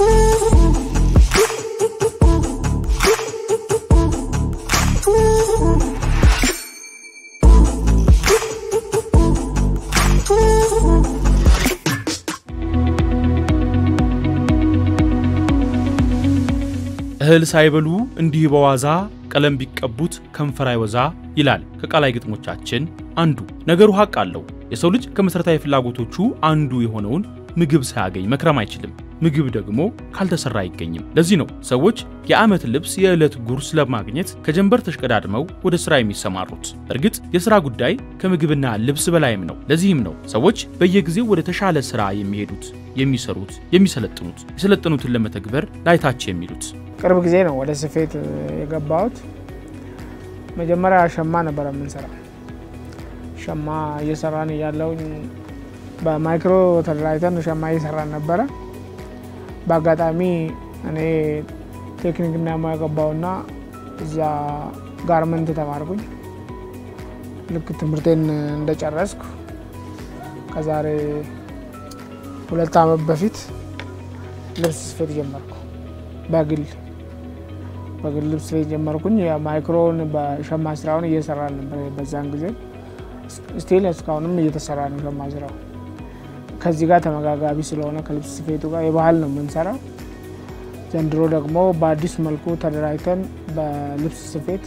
እህል ሳይበሉ እንዲህ በዋዛ ቀለም ቢቀቡት ከንፈር አይወዛ ይላል ከቃላይ ግጥሞቻችን አንዱ። ነገሩ ሀቅ አለው። የሰው ልጅ ከመሠረታዊ ፍላጎቶቹ አንዱ የሆነውን ምግብ ሳያገኝ መክረም አይችልም። ምግብ ደግሞ ካልተሰራ አይገኝም። ለዚህ ነው ሰዎች የዓመት ልብስ የዕለት ጉርስ ለማግኘት ከጀንበር ተሽቀዳድመው ወደ ሥራ የሚሰማሩት። እርግጥ የሥራ ጉዳይ ከምግብና ልብስ በላይም ነው። ለዚህም ነው ሰዎች በየጊዜው ወደ ተሻለ ሥራ የሚሄዱት፣ የሚሰሩት፣ የሚሰለጥኑት፣ የሰለጠኑትን ለመተግበር ላይታች የሚሉት። ቅርብ ጊዜ ነው ወደ ስፌት የገባሁት። መጀመሪያ ሸማ ነበረ የምንሰራው። ሸማ እየሰራን እያለውኝ በማይክሮ ተደራጅተን ሸማ እየሰራን ነበረ። በአጋጣሚ እኔ ቴክኒክና ሙያ ገባሁና እዛ ጋርመንት ተማርኩኝ። ልክ ትምህርቴን እንደጨረስኩ ከዛሬ ሁለት ዓመት በፊት ልብስ ስፌት ጀመርኩ። በግል በግል ልብስ ስፌት ጀመርኩኝ። የማይክሮን በሸማ ስራውን እየሰራን ነበር በዛን ጊዜ። ስቲል እስካሁንም እየተሰራ ነው ሸማ ስራው። ከዚህ ጋር ተመጋጋቢ ስለሆነ ከልብስ ስፌቱ ጋር የባህል ነው የምንሰራው። ዘንድሮ ደግሞ በአዲስ መልኩ ተደራጅተን በልብስ ስፌት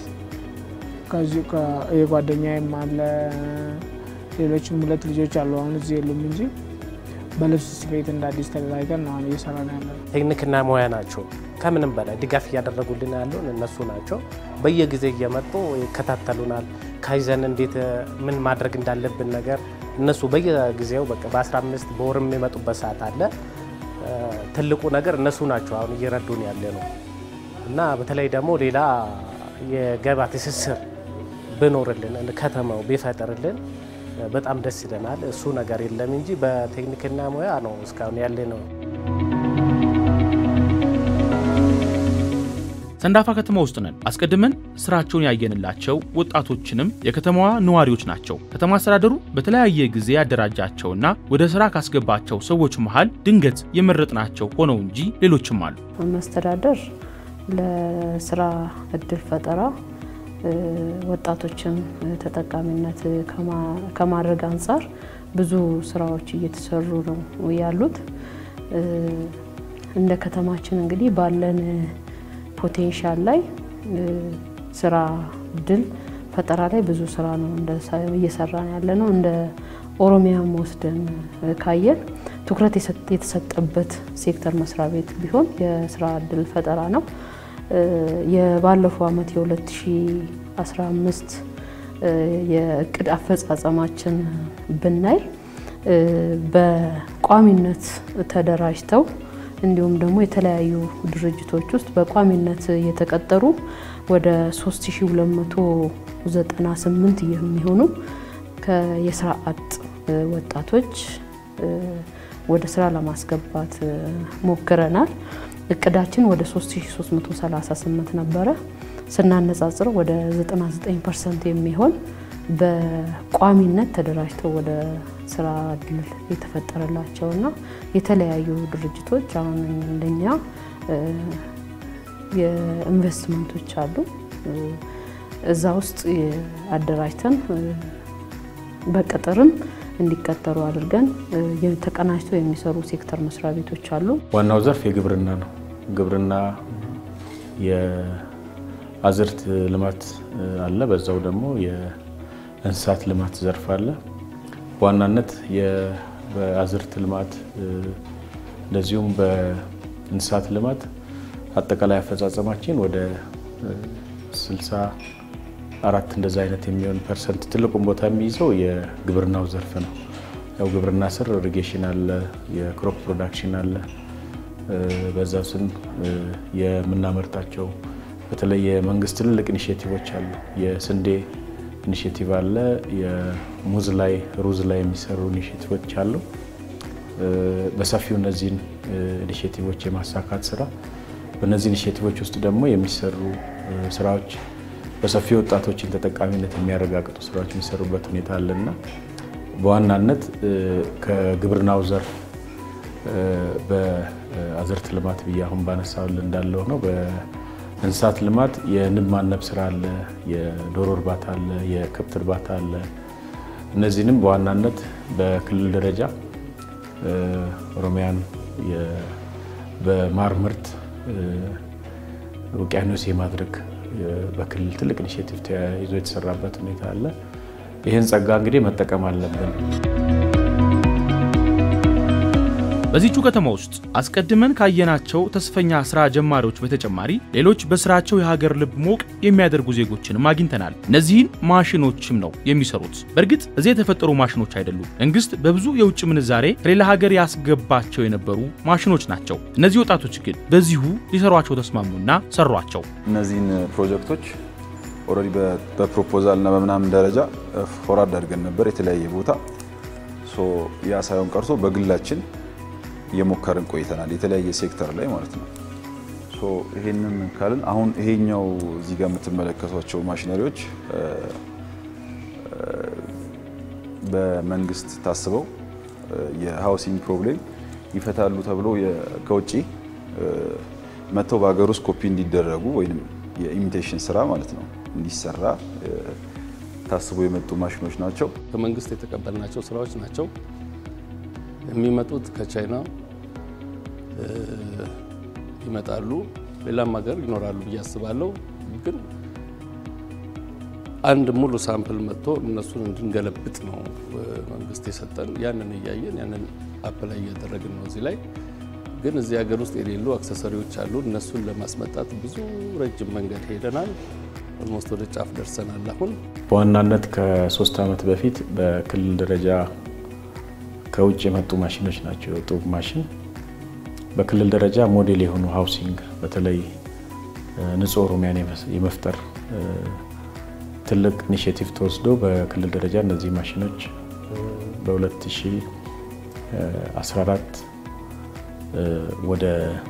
የጓደኛዬም አለ ሌሎችም ሁለት ልጆች አሉ። አሁን እዚህ የሉም እንጂ በልብስ ስፌት እንደ አዲስ ተደራጅተን ነው አሁን እየሰራ ነው ያለ። ቴክኒክና ሙያ ናቸው። ከምንም በላይ ድጋፍ እያደረጉልን ያለውን እነሱ ናቸው። በየጊዜ እየመጡ ይከታተሉናል። ካይዘን እንዴት ምን ማድረግ እንዳለብን ነገር እነሱ በየጊዜው በቃ በ15 በወር የሚመጡበት ሰዓት አለ። ትልቁ ነገር እነሱ ናቸው አሁን እየረዱን ያለ ነው እና በተለይ ደግሞ ሌላ የገበያ ትስስር ብኖርልን ከተማው ቢፈጥርልን በጣም ደስ ይለናል። እሱ ነገር የለም እንጂ በቴክኒክና ሙያ ነው እስካሁን ያለ ነው። ሰንዳፋ ከተማ ውስጥ ነን። አስቀድመን ስራቸውን ያየንላቸው ወጣቶችንም የከተማዋ ነዋሪዎች ናቸው። ከተማ አስተዳደሩ በተለያየ ጊዜ ያደራጃቸውና ወደ ስራ ካስገባቸው ሰዎች መሃል ድንገት የመረጥናቸው ሆነው እንጂ ሌሎችም አሉ። መስተዳደር ለስራ እድል ፈጠራ ወጣቶችን ተጠቃሚነት ከማድረግ አንጻር ብዙ ስራዎች እየተሰሩ ነው ያሉት። እንደ ከተማችን እንግዲህ ባለን ፖቴንሻል ላይ ስራ እድል ፈጠራ ላይ ብዙ ስራ ነው እየሰራን ያለ ነው። እንደ ኦሮሚያም ወስደን ካየን ትኩረት የተሰጠበት ሴክተር መስሪያ ቤት ቢሆን የስራ እድል ፈጠራ ነው። የባለፈው ዓመት የ2015 የእቅድ አፈጻጸማችን ብናይ በቋሚነት ተደራጅተው እንዲሁም ደግሞ የተለያዩ ድርጅቶች ውስጥ በቋሚነት የተቀጠሩ ወደ 3298 የሚሆኑ የስራ አጥ ወጣቶች ወደ ስራ ለማስገባት ሞክረናል። እቅዳችን ወደ 3338 ነበረ። ስናነጻጽረው ወደ 99 ፐርሰንት የሚሆን በቋሚነት ተደራጅተው ወደ ስራ እድል የተፈጠረላቸውና የተለያዩ ድርጅቶች አሁን እንደኛ የኢንቨስትመንቶች አሉ። እዛ ውስጥ አደራጅተን በቅጥርም እንዲቀጠሩ አድርገን ተቀናጅተው የሚሰሩ ሴክተር መስሪያ ቤቶች አሉ። ዋናው ዘርፍ የግብርና ነው። ግብርና የአዝርት ልማት አለ። በዛው ደግሞ የእንስሳት ልማት ዘርፍ አለ። በዋናነት በአዝርት ልማት እንደዚሁም በእንስሳት ልማት አጠቃላይ አፈጻጸማችን ወደ 64 እንደዛ አይነት የሚሆን ፐርሰንት ትልቁን ቦታ የሚይዘው የግብርናው ዘርፍ ነው። ያው ግብርና ስር ኢሪጌሽን አለ፣ የክሮፕ ፕሮዳክሽን አለ። በዛ ስን የምናመርታቸው በተለይ የመንግስት ትልልቅ ኢኒሽቲቮች አሉ። የስንዴ ኢኒሽቲቭ አለ። የሙዝ ላይ ሩዝ ላይ የሚሰሩ ኢኒሽቲቮች አሉ። በሰፊው እነዚህን ኢኒሽቲቮች የማሳካት ስራ በእነዚህ ኢኒሽቲቮች ውስጥ ደግሞ የሚሰሩ ስራዎች በሰፊ ወጣቶችን ተጠቃሚነት የሚያረጋግጡ ስራዎች የሚሰሩበት ሁኔታ አለና በዋናነት ከግብርናው ዘርፍ በአዝርት ልማት ብዬ አሁን ባነሳውል እንዳለው ነው። በእንስሳት ልማት የንብ ማነብ ስራ አለ፣ የዶሮ እርባታ አለ፣ የከብት እርባታ አለ። እነዚህንም በዋናነት በክልል ደረጃ ኦሮሚያን በማር ምርት ውቅያኖስ የማድረግ በክልል ትልቅ ኢኒሽቲቭ ተያይዞ የተሰራበት ሁኔታ አለ። ይህን ጸጋ እንግዲህ መጠቀም አለብን። በዚቹ ከተማ ውስጥ አስቀድመን ካየናቸው ተስፈኛ ስራ ጀማሪዎች በተጨማሪ ሌሎች በስራቸው የሀገር ልብ ሞቅ የሚያደርጉ ዜጎችንም አግኝተናል። እነዚህን ማሽኖችም ነው የሚሰሩት። በእርግጥ እዚህ የተፈጠሩ ማሽኖች አይደሉም። መንግስት በብዙ የውጭ ምንዛሬ ከሌላ ሀገር ያስገባቸው የነበሩ ማሽኖች ናቸው። እነዚህ ወጣቶች ግን በዚሁ ሊሰሯቸው ተስማሙና ሰሯቸው። እነዚህን ፕሮጀክቶች ኦልሬዲ በፕሮፖዛል እና በምናምን ደረጃ ፎርዋርድ አድርገን ነበር የተለያየ ቦታ። ያ ሳይሆን ቀርቶ በግላችን እየሞከርን ቆይተናል። የተለያየ ሴክተር ላይ ማለት ነው። ይሄንን ካልን አሁን ይሄኛው እዚህ ጋር የምትመለከቷቸው ማሽነሪዎች በመንግስት ታስበው የሃውሲንግ ፕሮብሌም ይፈታሉ ተብሎ ከውጭ መጥተው በሀገር ውስጥ ኮፒ እንዲደረጉ ወይም የኢሚቴሽን ስራ ማለት ነው እንዲሰራ ታስቦ የመጡ ማሽኖች ናቸው። ከመንግስት የተቀበልናቸው ስራዎች ናቸው። የሚመጡት ከቻይና ይመጣሉ። ሌላም ሀገር ይኖራሉ ብዬ አስባለሁ። ግን አንድ ሙሉ ሳምፕል መጥቶ እነሱን እንድንገለብጥ ነው መንግስት የሰጠን። ያንን እያየን ያንን አፕላይ እያደረግን ነው። እዚህ ላይ ግን እዚህ ሀገር ውስጥ የሌሉ አክሰሰሪዎች አሉ። እነሱን ለማስመጣት ብዙ ረጅም መንገድ ሄደናል። ኦልሞስት ወደ ጫፍ ደርሰናል። አሁን በዋናነት ከሶስት ዓመት በፊት በክልል ደረጃ ከውጭ የመጡ ማሽኖች ናቸው የወጡ ማሽን በክልል ደረጃ ሞዴል የሆኑ ሃውሲንግ በተለይ ንጹህ ኦሮሚያን የመፍጠር ትልቅ ኢኒሽቲቭ ተወስዶ በክልል ደረጃ እነዚህ ማሽኖች በ2014 ወደ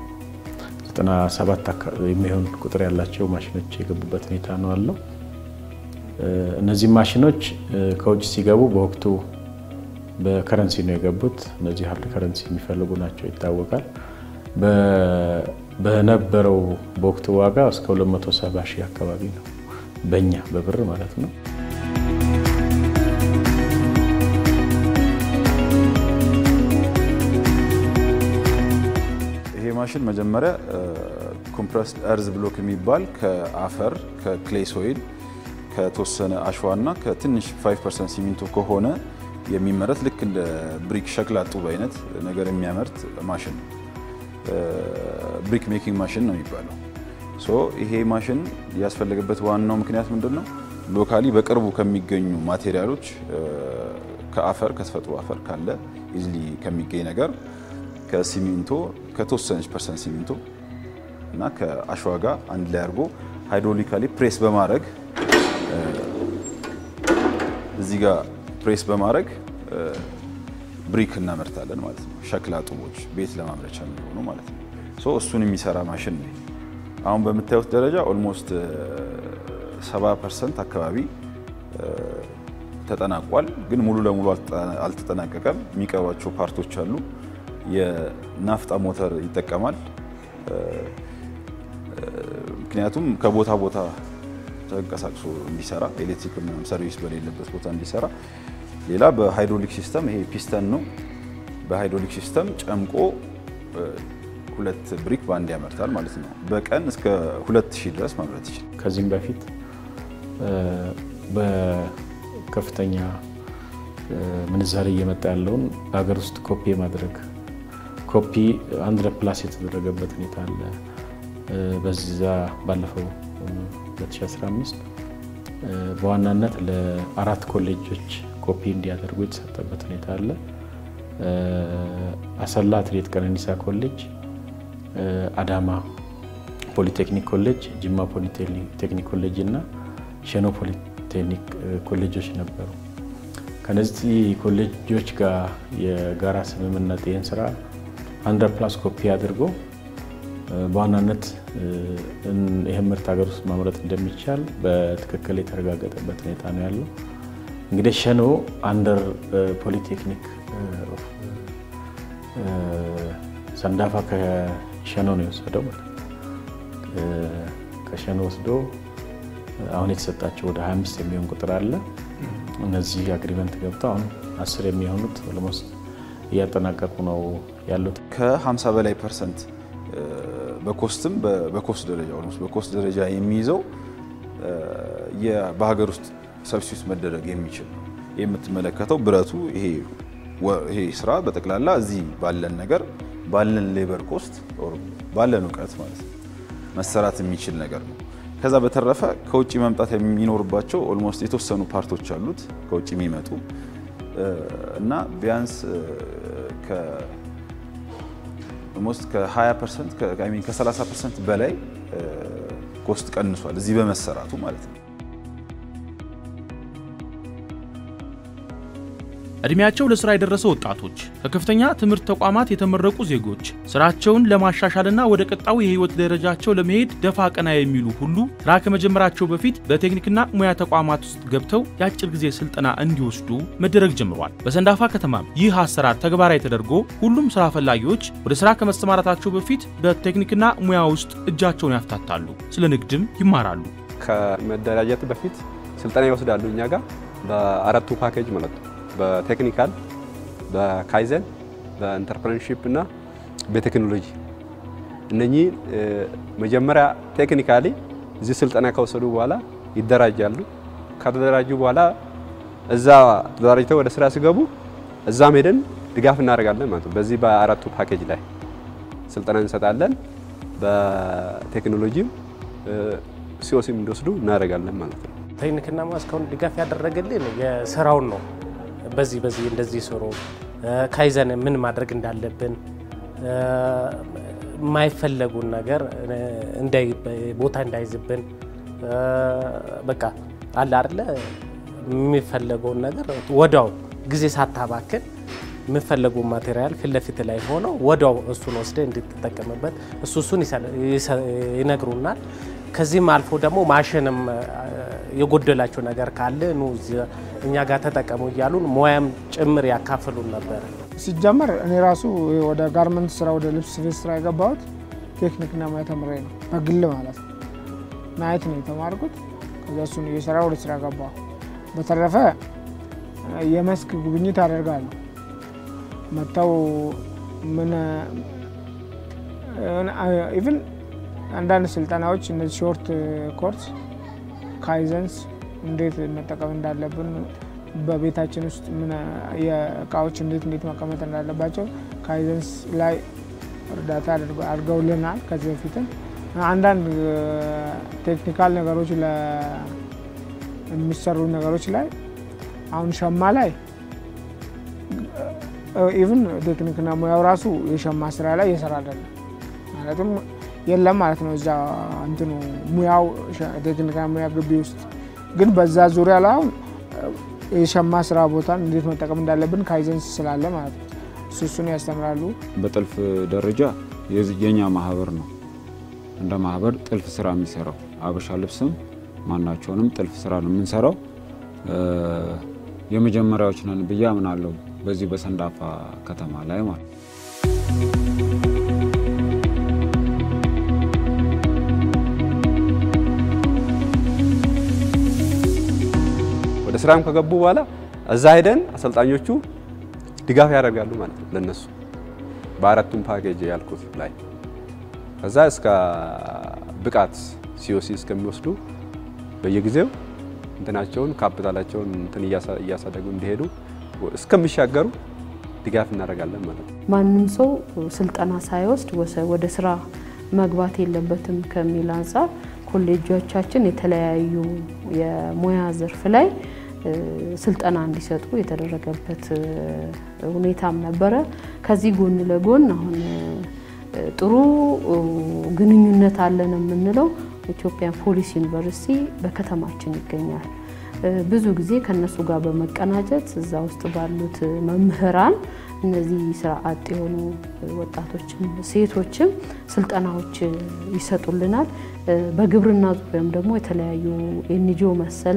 97 የሚሆን ቁጥር ያላቸው ማሽኖች የገቡበት ሁኔታ ነው አለው። እነዚህ ማሽኖች ከውጭ ሲገቡ በወቅቱ በከረንሲ ነው የገቡት። እነዚህ ሀርድ ከረንሲ የሚፈልጉ ናቸው ይታወቃል። በነበረው በወቅቱ ዋጋ እስከ 270 ሺህ አካባቢ ነው በእኛ በብር ማለት ነው። ይሄ ማሽን መጀመሪያ ኮምፕረስድ እርዝ ብሎክ የሚባል ከአፈር ከክሌይ ሶይል ከተወሰነ አሸዋና ከትንሽ 5 ሲሚንቶ ከሆነ የሚመረት ልክ እንደ ብሪክ ሸክላ ጡብ አይነት ነገር የሚያመርት ማሽን ነው። ብሪክ ሜኪንግ ማሽን ነው የሚባለው። ሶ ይሄ ማሽን ያስፈለገበት ዋናው ምክንያት ምንድን ነው? ሎካሊ በቅርቡ ከሚገኙ ማቴሪያሎች ከአፈር ከተፈጥሮ አፈር ካለ ኢዝሊ ከሚገኝ ነገር ከሲሚንቶ ከተወሰነች ፐርሰንት ሲሚንቶ እና ከአሸዋ ጋር አንድ ላይ አድርጎ ሃይድሮሊካሊ ፕሬስ በማድረግ እዚህ ጋር ፕሬስ በማድረግ ብሪክ እናመርታለን ማለት ነው። ሸክላ ጡቦች ቤት ለማምረቻ የሚሆኑ ማለት ነው። ሶ እሱን የሚሰራ ማሽን ነው። አሁን በምታዩት ደረጃ ኦልሞስት 70 ፐርሰንት አካባቢ ተጠናቋል። ግን ሙሉ ለሙሉ አልተጠናቀቀም። የሚቀሯቸው ፓርቶች አሉ። የናፍጣ ሞተር ይጠቀማል። ምክንያቱም ከቦታ ቦታ ተንቀሳቅሶ እንዲሰራ ኤሌክትሪክ ምናምን ሰርቪስ በሌለበት ቦታ እንዲሰራ። ሌላ በሃይድሮሊክ ሲስተም ይሄ ፒስተን ነው። በሃይድሮሊክ ሲስተም ጨምቆ ሁለት ብሪክ በአንድ ያመርታል ማለት ነው። በቀን እስከ 2000 ድረስ ማምረት ይችላል። ከዚህም በፊት በከፍተኛ ምንዛሬ እየመጣ ያለውን በሀገር ውስጥ ኮፒ የማድረግ ኮፒ አንድ ፕላስ የተደረገበት ሁኔታ አለ። በዛ ባለፈው 2015 በዋናነት ለአራት ኮሌጆች ኮፒ እንዲያደርጉ የተሰጠበት ሁኔታ አለ። አሰላ አትሌት ቀነኒሳ ኮሌጅ፣ አዳማ ፖሊቴክኒክ ኮሌጅ፣ ጅማ ፖሊቴክኒክ ኮሌጅ እና ሸኖ ፖሊቴክኒክ ኮሌጆች ነበሩ። ከነዚህ ኮሌጆች ጋር የጋራ ስምምነት ይህን ስራ አንደር ፕላስ ኮፒ አድርጎ በዋናነት ይህን ምርት ሀገር ውስጥ ማምረት እንደሚቻል በትክክል የተረጋገጠበት ሁኔታ ነው ያለው። እንግዲህ ሸኖ አንደር ፖሊቴክኒክ ሰንዳፋ ከሸኖ ነው የወሰደው ማለት ነው። ከሸኖ ወስዶ አሁን የተሰጣቸው ወደ 25 የሚሆን ቁጥር አለ። እነዚህ አግሪመንት ገብተው አሁን አስር የሚሆኑት ኦልሞስት እያጠናቀቁ ነው ያሉት። ከ50 በላይ ፐርሰንት በኮስትም በኮስት ደረጃ ኦልሞስት በኮስት ደረጃ የሚይዘው በሀገር ውስጥ ሰብስቲዩት መደረግ የሚችል ነው። የምትመለከተው ብረቱ ይሄ ስራ በጠቅላላ እዚህ ባለን ነገር ባለን ሌበር ኮስት ባለን እውቀት ማለት ነው መሰራት የሚችል ነገር ነው። ከዛ በተረፈ ከውጭ መምጣት የሚኖርባቸው ኦልሞስት የተወሰኑ ፓርቶች አሉት ከውጭ የሚመጡ እና ቢያንስ ኦልሞስት ከ20 ፐርሰንት ከ30 ፐርሰንት በላይ ኮስት ቀንሷል እዚህ በመሰራቱ ማለት ነው። እድሜያቸው ለስራ የደረሰ ወጣቶች፣ ከከፍተኛ ትምህርት ተቋማት የተመረቁ ዜጎች ስራቸውን ለማሻሻልና ወደ ቀጣዩ የህይወት ደረጃቸው ለመሄድ ደፋ ቀና የሚሉ ሁሉ ስራ ከመጀመራቸው በፊት በቴክኒክና ሙያ ተቋማት ውስጥ ገብተው የአጭር ጊዜ ስልጠና እንዲወስዱ መደረግ ጀምሯል። በሰንዳፋ ከተማም ይህ አሰራር ተግባራዊ ተደርጎ ሁሉም ስራ ፈላጊዎች ወደ ስራ ከመሰማራታቸው በፊት በቴክኒክና ሙያ ውስጥ እጃቸውን ያፍታታሉ፣ ስለ ንግድም ይማራሉ። ከመደራጀት በፊት ስልጠና ይወስዳሉ እኛ ጋር በአራቱ ፓኬጅ ማለት ነው በቴክኒካል በካይዘን በኢንተርፕረነርሺፕ እና በቴክኖሎጂ እነኚህ መጀመሪያ ቴክኒካሊ እዚህ ስልጠና ከወሰዱ በኋላ ይደራጃሉ። ከተደራጁ በኋላ እዛ ተደራጅተው ወደ ስራ ሲገቡ እዛም ሄደን ድጋፍ እናደርጋለን ማለት ነው። በዚህ በአራቱ ፓኬጅ ላይ ስልጠና እንሰጣለን። በቴክኖሎጂም ሲኦሲም እንዲወስዱ እናደርጋለን ማለት ነው። ቴክኒክና ሙያ እስካሁን ድጋፍ ያደረገልን የስራውን ነው። በዚህ በዚህ እንደዚህ ስሩ፣ ካይዘን ምን ማድረግ እንዳለብን የማይፈለጉን ነገር ቦታ እንዳይዝብን በቃ አለ አይደለ የሚፈለገውን ነገር ወዲያው ጊዜ ሳታባክን የምፈለጉ ማቴሪያል ፊት ለፊት ላይ ሆነው ወዲያው እሱን ወስደ እንድትጠቀምበት እሱ እሱን ይነግሩናል። ከዚህም አልፎ ደግሞ ማሽንም የጎደላቸው ነገር ካለ ኑ እኛ ጋር ተጠቀሙ እያሉን ሙያም ጭምር ያካፍሉን ነበር። ሲጀመር እኔ ራሱ ወደ ጋርመንት ስራ ወደ ልብስ ስፌት ስራ የገባሁት ቴክኒክና ሙያ ተምሬ ነው፣ በግል ማለት ነው። ናይት ነው የተማርኩት። ከዛ እሱን እየሰራ ወደ ስራ ገባሁ። በተረፈ የመስክ ጉብኝት አደርጋለሁ። መጥተው ምን ኢቭን አንዳንድ ስልጠናዎች እነዚህ ሾርት ኮርስ ካይዘንስ እንዴት መጠቀም እንዳለብን በቤታችን ውስጥ ምን የእቃዎች እንዴት እንዴት መቀመጥ እንዳለባቸው ካይዘንስ ላይ እርዳታ አድርገውልናል። ከዚህ በፊትም አንዳንድ ቴክኒካል ነገሮች የሚሰሩ ነገሮች ላይ አሁን ሸማ ላይ ኢቭን ቴክኒክና ሙያው ራሱ የሸማ ስራ ላይ እየሰራ አይደለም ማለትም የለም ማለት ነው። እዛ እንትኑ ሙያው ቴክኒክና ሙያ ግቢ ውስጥ ግን በዛ ዙሪያ ላይ አሁን የሸማ ስራ ቦታን እንዴት መጠቀም እንዳለብን ካይዘንስ ስላለ ማለት ነው። እሱ እሱን ያስተምራሉ። በጥልፍ ደረጃ የኛ ማህበር ነው እንደ ማህበር ጥልፍ ስራ የሚሰራው አበሻ ልብስም ማናቸውንም ጥልፍ ስራ ነው የምንሰራው። የመጀመሪያዎች ነን ብዬ አምናለሁ በዚህ በሰንዳፋ ከተማ ላይ ማለት ነው። ወደ ስራም ከገቡ በኋላ እዛ ሄደን አሰልጣኞቹ ድጋፍ ያደርጋሉ ማለት ነው ለነሱ በአራቱም ፓኬጅ ያልኩት ላይ ከዛ እስከ ብቃት ሲኦሲ እስከሚወስዱ በየጊዜው እንትናቸውን ካፒታላቸውን እንትን እያሳደጉ እንዲሄዱ እስከሚሻገሩ ድጋፍ እናደርጋለን ማለት ነው። ማንም ሰው ስልጠና ሳይወስድ ወደ ስራ መግባት የለበትም ከሚል አንጻር ኮሌጆቻችን የተለያዩ የሙያ ዘርፍ ላይ ስልጠና እንዲሰጡ የተደረገበት ሁኔታም ነበረ። ከዚህ ጎን ለጎን አሁን ጥሩ ግንኙነት አለን የምንለው ኢትዮጵያን ፖሊስ ዩኒቨርሲቲ በከተማችን ይገኛል። ብዙ ጊዜ ከነሱ ጋር በመቀናጀት እዛ ውስጥ ባሉት መምህራን እነዚህ ስራ አጥ የሆኑ ወጣቶችም ሴቶችም ስልጠናዎች ይሰጡልናል። በግብርና ዙሪያም ደግሞ የተለያዩ ኤንጂኦ መሰል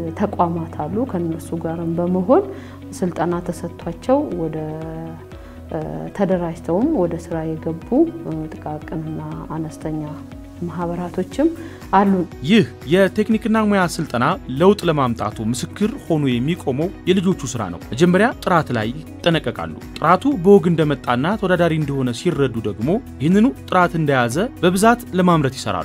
ተቋማት አሉ። ከነሱ ጋርም በመሆን ስልጠና ተሰጥቷቸው ወደ ተደራጅተውም ወደ ስራ የገቡ ጥቃቅንና አነስተኛ ማህበራቶችም አሉ። ይህ የቴክኒክና ሙያ ስልጠና ለውጥ ለማምጣቱ ምስክር ሆኖ የሚቆመው የልጆቹ ስራ ነው። መጀመሪያ ጥራት ላይ ይጠነቀቃሉ። ጥራቱ በወግ እንደመጣና ተወዳዳሪ እንደሆነ ሲረዱ ደግሞ ይህንኑ ጥራት እንደያዘ በብዛት ለማምረት ይሰራሉ።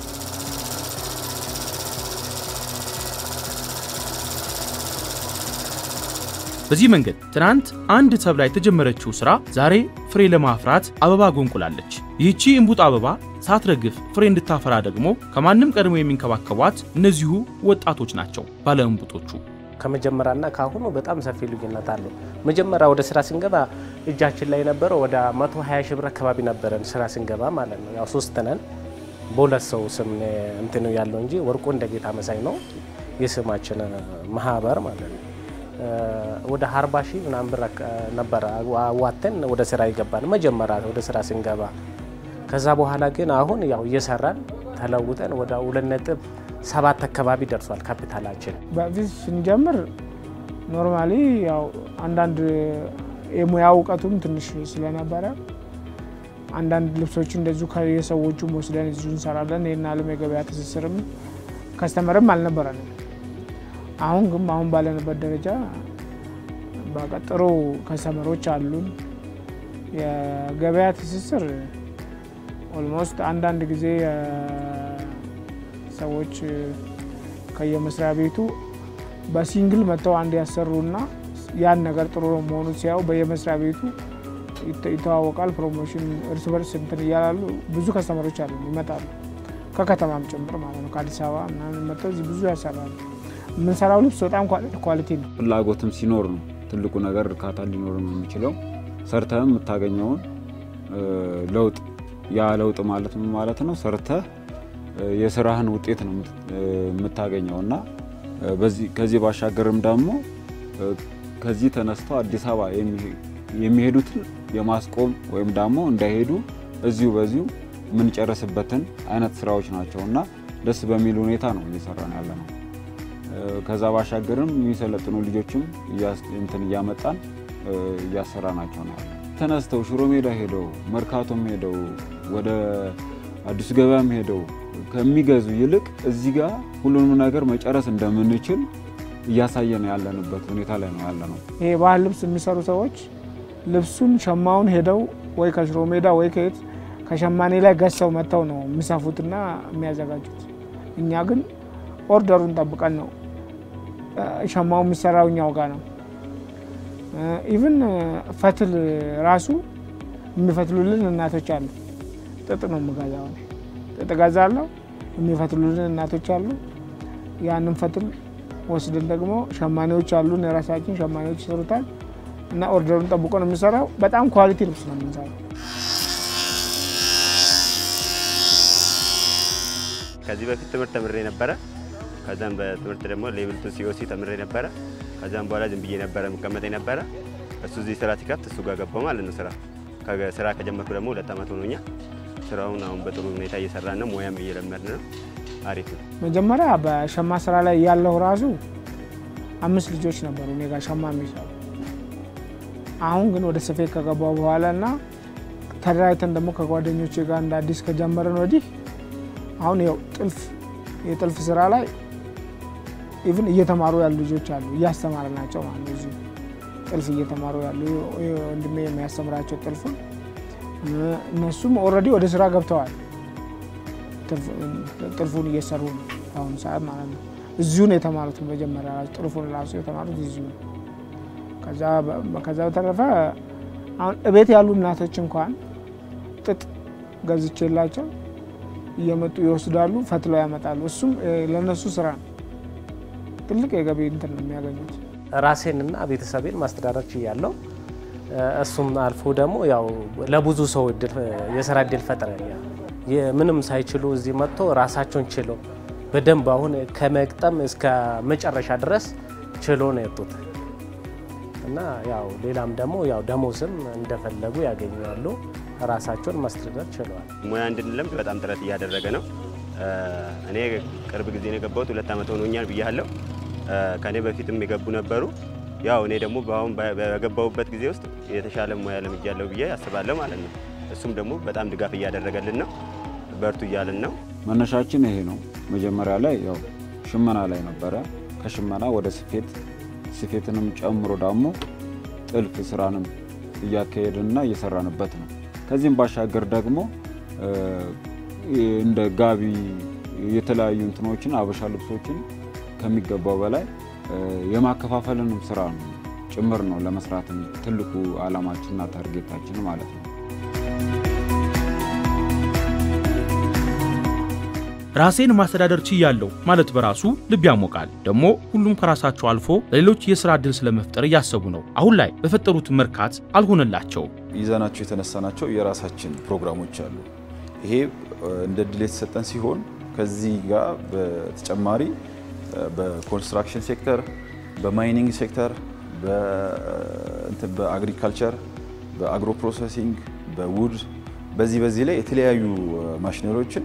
በዚህ መንገድ ትናንት አንድ ተብላ የተጀመረችው ስራ ዛሬ ፍሬ ለማፍራት አበባ ጎንቁላለች። ይህቺ እምቡጥ አበባ ሳትረግፍ ፍሬ እንድታፈራ ደግሞ ከማንም ቀድሞ የሚንከባከቧት እነዚሁ ወጣቶች ናቸው ባለ እምቡጦቹ። ከመጀመሪያና ከአሁኑ በጣም ሰፊ ልዩነት አለው። መጀመሪያ ወደ ስራ ስንገባ እጃችን ላይ የነበረው ወደ 120 ሺህ ብር አካባቢ ነበረን ስራ ስንገባ ማለት ነው። ያው ሶስት ነን፣ በሁለት ሰው ስም እንትን ያለው እንጂ ወርቁ እንደ ጌታ መሳይ ነው የስማችን ማህበር ማለት ነው። ወደ አርባ ሺህ ምናምን ብር ነበረ አዋተን ወደ ስራ ይገባል መጀመሪያ ወደ ስራ ስንገባ። ከዛ በኋላ ግን አሁን ያው እየሰራን ተለውጠን ወደ ሁለት ነጥብ ሰባት አካባቢ ደርሷል ካፒታላችን። በፊት ስንጀምር ኖርማሊ ያው አንዳንድ የሙያ እውቀቱም ትንሽ ስለነበረ አንዳንድ ልብሶች እንደዚሁ ከየሰዎቹም ወስደን እዚሁ እንሰራለን። ይህን አለም የገበያ ትስስርም ከስተመርም አልነበረንም። አሁን ግን አሁን ባለንበት ደረጃ በቃ ጥሩ ከስተመሮች አሉን። የገበያ ትስስር ኦልሞስት አንዳንድ ጊዜ ሰዎች ከየመስሪያ ቤቱ በሲንግል መጥተው አንድ ያሰሩና ያን ነገር ጥሩ መሆኑ ሲያዩ በየመስሪያ ቤቱ ይተዋወቃል። ፕሮሞሽን እርስ በርስ እንትን እያላሉ ብዙ ከስተመሮች አሉ ይመጣሉ፣ ከከተማም ጭምር ማለት ነው። ከአዲስ አበባ ምናምን መጥተው እዚህ ብዙ ያሰራሉ። የምንሰራው ልብስ በጣም ኳሊቲ ነው። ፍላጎትም ሲኖር ነው ትልቁ ነገር እርካታ ሊኖር ነው የሚችለው። ሰርተህም የምታገኘውን ለውጥ ያ ለውጥ ማለት ምን ማለት ነው? ሰርተህ የስራህን ውጤት ነው የምታገኘው እና ከዚህ ባሻገርም ደግሞ ከዚህ ተነስተው አዲስ አበባ የሚሄዱትን የማስቆም ወይም ደግሞ እንዳይሄዱ እዚሁ በዚሁ የምንጨርስበትን አይነት ስራዎች ናቸው እና ደስ በሚል ሁኔታ ነው እየሰራን ያለ ነው። ከዛ ባሻገርም የሚሰለጥኑ ልጆችም እንትን እያመጣን እያሰራ ናቸው ነው ያለ። ተነስተው ሽሮ ሜዳ ሄደው መርካቶም ሄደው ወደ አዲስ ገበያም ሄደው ከሚገዙ ይልቅ እዚህ ጋር ሁሉንም ነገር መጨረስ እንደምንችል እያሳየን ያለንበት ሁኔታ ላይ ነው ያለ ነው። ይሄ ባህል ልብስ የሚሰሩ ሰዎች ልብሱን ሸማውን ሄደው ወይ ከሽሮ ሜዳ ወይ ከየት ከሸማኔ ላይ ገዝተው መጥተው ነው የሚሰፉትና የሚያዘጋጁት። እኛ ግን ኦርደሩን ጠብቀን ነው ሸማው የሚሰራው እኛው ጋር ነው። ኢቭን ፈትል ራሱ የሚፈትሉልን እናቶች አሉ። ጥጥ ነው የምገዛው እኔ ጥጥ ገዛለሁ። የሚፈትሉልን እናቶች አሉ። ያንን ፈትል ወስደን ደግሞ ሸማኔዎች አሉን፣ የራሳችን ሸማኔዎች ይሰሩታል እና ኦርደሩን ጠብቆ ነው የሚሰራው። በጣም ኳሊቲ ልብስ ነው የምንሰራው። ከዚህ በፊት ትምህርት ተምሬ ነበረ። ከዛም በትምህርት ደግሞ ሌቭል ቱ ሲኦሲ ተምሬ ነበረ። ከዛም በኋላ ዝም ብዬ ነበረ የምቀመጠ ነበረ። እሱ እዚህ ስራ ሲከፍት እሱ ጋር ገባው ማለት ነው። ስራ ስራ ከጀመርኩ ደግሞ ሁለት ዓመት ሆኖኛል። ስራውን አሁን በጥሩ ሁኔታ እየሰራን ነው። ሙያም እየለመድን ነው። አሪፍ ነው። መጀመሪያ በሸማ ስራ ላይ ያለው ራሱ አምስት ልጆች ነበሩ እኔ ጋር ሸማ የሚሰሩ። አሁን ግን ወደ ስፌት ከገባው በኋላ እና ተደራጅተን ደግሞ ከጓደኞቼ ጋር እንደ አዲስ ከጀመረን ወዲህ አሁን ያው ጥልፍ የጥልፍ ስራ ላይ ኢቭን እየተማሩ ያሉ ልጆች አሉ እያስተማረ ናቸው ማለት ነው። እዚሁ ጥልፍ እየተማሩ ያሉ ወንድሜ የሚያስተምራቸው ጥልፉን እነሱም ኦልሬዲ ወደ ስራ ገብተዋል። ጥልፉን እየሰሩ ነው በአሁኑ ሰዓት ማለት ነው። እዚሁ ነው የተማሩት። መጀመሪያ ጥልፉን ራሱ የተማሩት እዚሁ ነው። ከዛ በተረፈ አሁን እቤት ያሉ እናቶች እንኳን ጥጥ ገዝቼላቸው እየመጡ ይወስዳሉ፣ ፈትለው ያመጣሉ። እሱም ለእነሱ ስራ ነው። ትልቅ የገቢ እንትን ነው የሚያገኙት። ራሴንና ቤተሰቤን ማስተዳደር ችያለሁ። እሱም አልፎ ደግሞ ያው ለብዙ ሰው የስራ እድል ፈጥረ ምንም ሳይችሉ እዚህ መጥቶ ራሳቸውን ችሎ በደንብ አሁን ከመግጠም እስከ መጨረሻ ድረስ ችሎ ነው የወጡት እና ያው ሌላም ደግሞ ያው ደሞዝም እንደፈለጉ ያገኛሉ። ራሳቸውን ማስተዳደር ችለዋል። ሙያ እንድንለምድ በጣም ጥረት እያደረገ ነው። እኔ ቅርብ ጊዜ ነው የገባሁት፣ ሁለት ዓመት ሆኖኛል ብያለሁ። ከእኔ በፊትም የገቡ ነበሩ። ያው እኔ ደግሞ በአሁን በገባሁበት ጊዜ ውስጥ የተሻለ ሙያ ለምጃለሁ ብዬ አስባለሁ ማለት ነው። እሱም ደግሞ በጣም ድጋፍ እያደረገልን ነው፣ በርቱ እያልን ነው። መነሻችን ይሄ ነው። መጀመሪያ ላይ ያው ሽመና ላይ ነበረ። ከሽመና ወደ ስፌት፣ ስፌትንም ጨምሮ ደግሞ ጥልፍ ስራንም እያካሄድንና እየሰራንበት ነው። ከዚህም ባሻገር ደግሞ እንደ ጋቢ የተለያዩ እንትኖችን አበሻ ልብሶችን ከሚገባው በላይ የማከፋፈልንም ስራ ነው ጭምር ነው ለመስራት ትልቁ አላማችንና ታርጌታችን ማለት ነው። ራሴን ማስተዳደር ችያለሁ ማለት በራሱ ልብ ያሞቃል። ደግሞ ሁሉም ከራሳቸው አልፎ ለሌሎች የስራ ዕድል ስለመፍጠር እያሰቡ ነው። አሁን ላይ በፈጠሩት መርካት አልሆነላቸውም። ይዘናቸው የተነሳናቸው የራሳችን ፕሮግራሞች አሉ። ይሄ እንደ እድል የተሰጠን ሲሆን ከዚህ ጋር በተጨማሪ በኮንስትራክሽን ሴክተር፣ በማይኒንግ ሴክተር፣ በአግሪካልቸር፣ በአግሮ ፕሮሰሲንግ፣ በውድ በዚህ በዚህ ላይ የተለያዩ ማሽነሪዎችን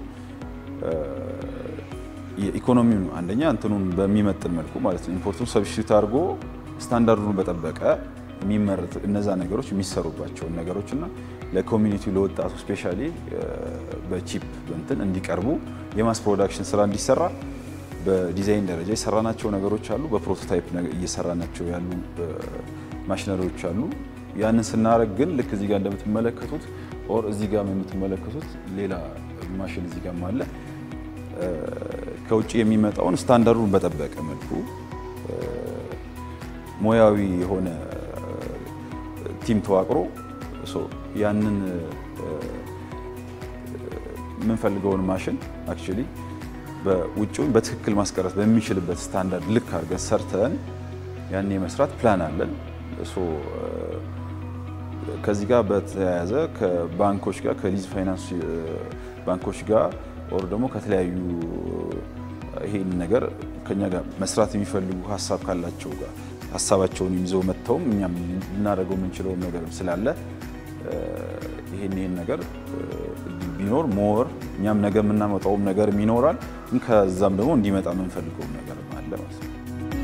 የኢኮኖሚውን አንደኛ እንትኑን በሚመጥን መልኩ ማለት ነው ኢምፖርቱን ሰብስቲቱት አድርጎ ስታንዳርዱን በጠበቀ የሚመረት እነዛ ነገሮች የሚሰሩባቸውን ነገሮች እና ለኮሚኒቲው ለወጣቱ ስፔሻሊ በቺፕ እንትን እንዲቀርቡ የማስ ፕሮዳክሽን ስራ እንዲሰራ በዲዛይን ደረጃ የሰራናቸው ነገሮች አሉ። በፕሮቶታይፕ እየሰራናቸው ያሉ ማሽነሪዎች አሉ። ያንን ስናደርግ ግን ልክ እዚህ ጋር እንደምትመለከቱት ኦር እዚህ ጋር የምትመለከቱት ሌላ ማሽን እዚህ ጋር አለ። ከውጭ የሚመጣውን ስታንዳርዱን በጠበቀ መልኩ ሙያዊ የሆነ ቲም ተዋቅሮ ያንን የምንፈልገውን ማሽን አክቹዋሊ በውጭውን በትክክል ማስቀረት በሚችልበት ስታንዳርድ ልክ አድርገን ሰርተን ያን የመስራት ፕላን አለን። ከዚህ ጋር በተያያዘ ከባንኮች ጋር ከሊዝ ፋይናንስ ባንኮች ጋር ኦር ደግሞ ከተለያዩ ይሄን ነገር ከኛ ጋር መስራት የሚፈልጉ ሀሳብ ካላቸው ጋር ሀሳባቸውን ይዘው መጥተውም እኛም ልናደርገው የምንችለውን ነገር ስላለ ይሄን ይሄን ነገር ቢኖር ሞር እኛም ነገ የምናመጣውም ነገር ይኖራል። ግን ከዛም ደግሞ እንዲመጣ የምንፈልገውም ነገር አለ ማለት ነው።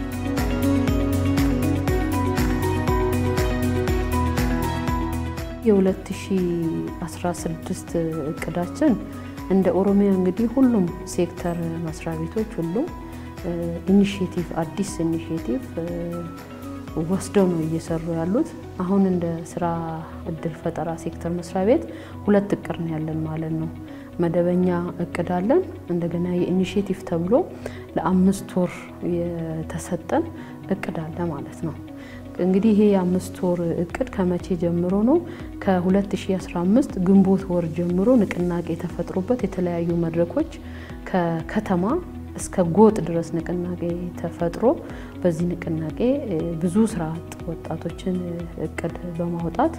የ2016 እቅዳችን እንደ ኦሮሚያ እንግዲህ ሁሉም ሴክተር መስሪያ ቤቶች ሁሉም ኢኒሽቲቭ አዲስ ኢኒሽቲቭ ወስደው ነው እየሰሩ ያሉት። አሁን እንደ ስራ እድል ፈጠራ ሴክተር መስሪያ ቤት ሁለት እቅድ ነው ያለን ማለት ነው። መደበኛ እቅድ አለን። እንደገና የኢኒሽቲቭ ተብሎ ለአምስት ወር የተሰጠን እቅድ አለ ማለት ነው። እንግዲህ ይሄ የአምስት ወር እቅድ ከመቼ ጀምሮ ነው? ከ2015 ግንቦት ወር ጀምሮ ንቅናቄ ተፈጥሮበት የተለያዩ መድረኮች ከከተማ እስከ ጎጥ ድረስ ንቅናቄ ተፈጥሮ በዚህ ንቅናቄ ብዙ ስራ አጥ ወጣቶችን እቅድ በማውጣት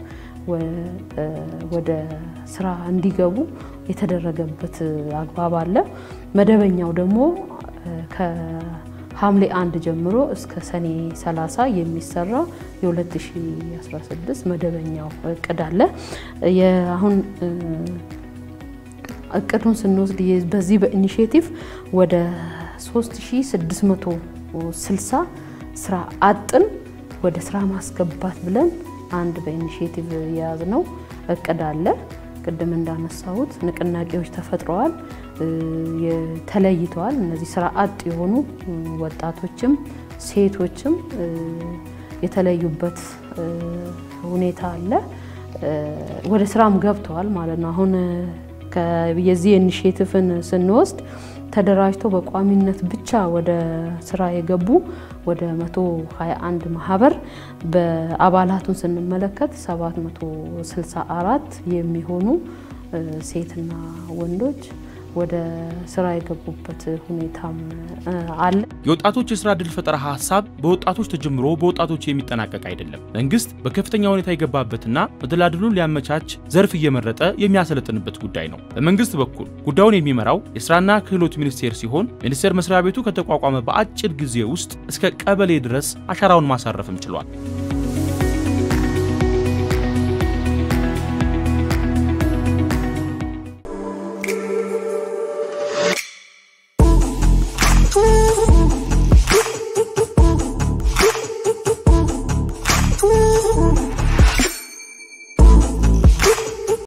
ወደ ስራ እንዲገቡ የተደረገበት አግባብ አለ። መደበኛው ደግሞ ከሐምሌ አንድ ጀምሮ እስከ ሰኔ 30 የሚሰራ የ2016 መደበኛው እቅድ አለ። አሁን እቅዱን ስንወስድ በዚህ በኢኒሽቲቭ ወደ 3660 ስራ አጥን ወደ ስራ ማስገባት ብለን አንድ በኢኒሽቲቭ የያዝነው እቅድ አለ። ቅድም እንዳነሳሁት ንቅናቄዎች ተፈጥረዋል፣ ተለይተዋል። እነዚህ ስራ አጥ የሆኑ ወጣቶችም ሴቶችም የተለዩበት ሁኔታ አለ። ወደ ስራም ገብተዋል ማለት ነው። አሁን የዚህ ኢኒሽቲቭን ስንወስድ ተደራጅተው በቋሚነት ብቻ ወደ ስራ የገቡ ወደ 121 ማህበር በአባላቱን ስንመለከት 764 የሚሆኑ ሴትና ወንዶች ወደ ስራ የገቡበት ሁኔታም አለ። የወጣቶች የስራ ዕድል ፈጠራ ሀሳብ በወጣቶች ተጀምሮ በወጣቶች የሚጠናቀቅ አይደለም። መንግስት በከፍተኛ ሁኔታ የገባበትና መደላድሉን ሊያመቻች ዘርፍ እየመረጠ የሚያሰለጥንበት ጉዳይ ነው። በመንግስት በኩል ጉዳዩን የሚመራው የስራና ክህሎት ሚኒስቴር ሲሆን ሚኒስቴር መስሪያ ቤቱ ከተቋቋመ በአጭር ጊዜ ውስጥ እስከ ቀበሌ ድረስ አሻራውን ማሳረፍም ችሏል።